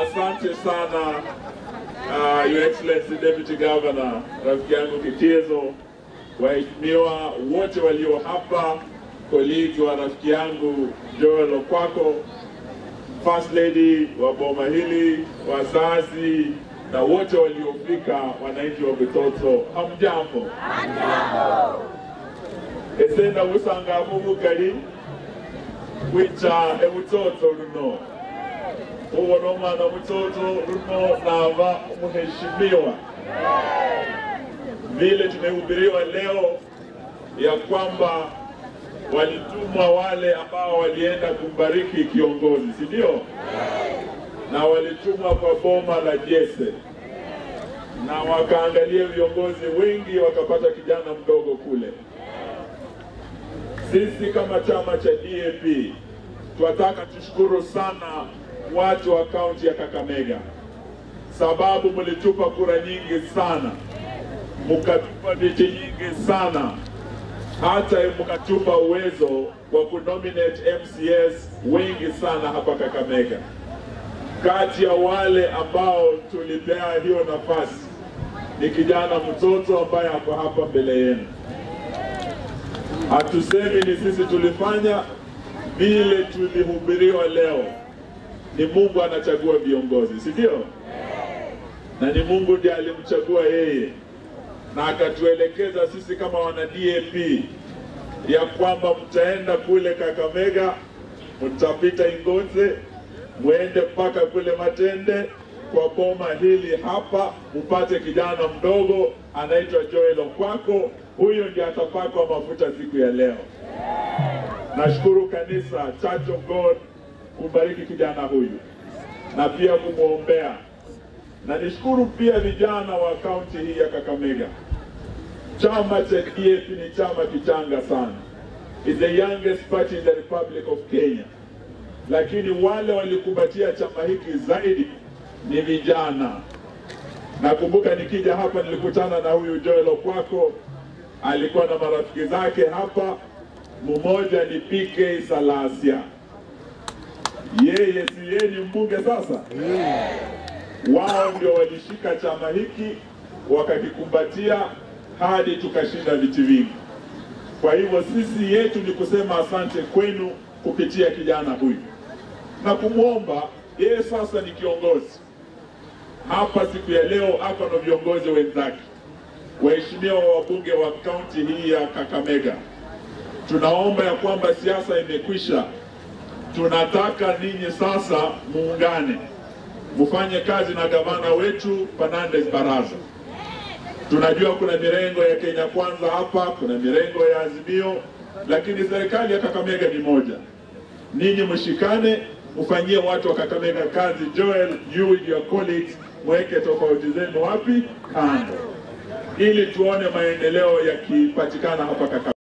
asante sana uh, Your Excellency Deputy Governor, rafiki yangu Kitezo, waheshimiwa wote walio hapa, colleagues wa rafiki yangu Joel Okwako, First Lady wa boma hili, wazazi na wote waliofika, wananchi wa Bitoto, hamjambo? esenda busanga mubukali wica ebutoto luno ubona omwana mutoto luno nava mheshimiwa vile tumehubiriwa leo ya kwamba walitumwa wale ambao walienda kumbariki kiongozi, si ndio? Na walitumwa kwa boma la Jese na wakaangalia viongozi wengi, wakapata kijana mdogo kule. Sisi kama chama cha DAP tunataka tushukuru sana watu wa kaunti ya Kakamega, sababu mlitupa kura nyingi sana, mkatupa viti nyingi sana, hata mkatupa uwezo wa kunominate MCS wengi sana hapa Kakamega. Kati ya wale ambao tulipea hiyo nafasi ni kijana mtoto ambaye ako hapa mbele yenu. Hatusemi ni sisi tulifanya, vile tulihubiriwa leo. Ni Mungu anachagua viongozi, si ndio? Na ni Mungu ndiye alimchagua yeye, na akatuelekeza sisi kama wana DAP ya kwamba mtaenda kule Kakamega, mtapita Ingoze, mwende mpaka kule Matende kwa boma hili hapa, mpate kijana mdogo anaitwa Joel Okwako. Huyo ndiye atapakwa mafuta siku ya leo. Nashukuru kanisa Church of God kubariki kijana huyu na pia kumwombea, na nishukuru pia vijana wa kaunti hii ya Kakamega. Chama cha DAP ni chama kichanga sana, is the youngest party in the Republic of Kenya, lakini wale walikumbatia chama hiki zaidi ni vijana. Nakumbuka nikija hapa nilikutana na huyu Joel Okwako, alikuwa na marafiki zake hapa, mmoja ni PK Salasia, yeye si yeye ni mbunge sasa. Wao ndio walishika chama hiki wakakikumbatia hadi tukashinda viti vingi. Kwa hivyo sisi yetu ni kusema asante kwenu kupitia kijana huyu na kumwomba yeye sasa ni kiongozi hapa siku ya leo, ako na viongozi wenzake, waheshimiwa wabunge wa kaunti hii ya Kakamega. Tunaomba ya kwamba siasa imekwisha, tunataka ninyi sasa muungane, mfanye kazi na gavana wetu Fernandes Baraza. Tunajua kuna mirengo ya Kenya Kwanza hapa, kuna mirengo ya Azimio, lakini serikali ya Kakamega ni moja. Ninyi mshikane, mfanyie watu wa Kakamega kazi. Joel, you with your colleagues, mweke tofauti zenu wapi kando, ili tuone maendeleo yakipatikana hapa Kakamega.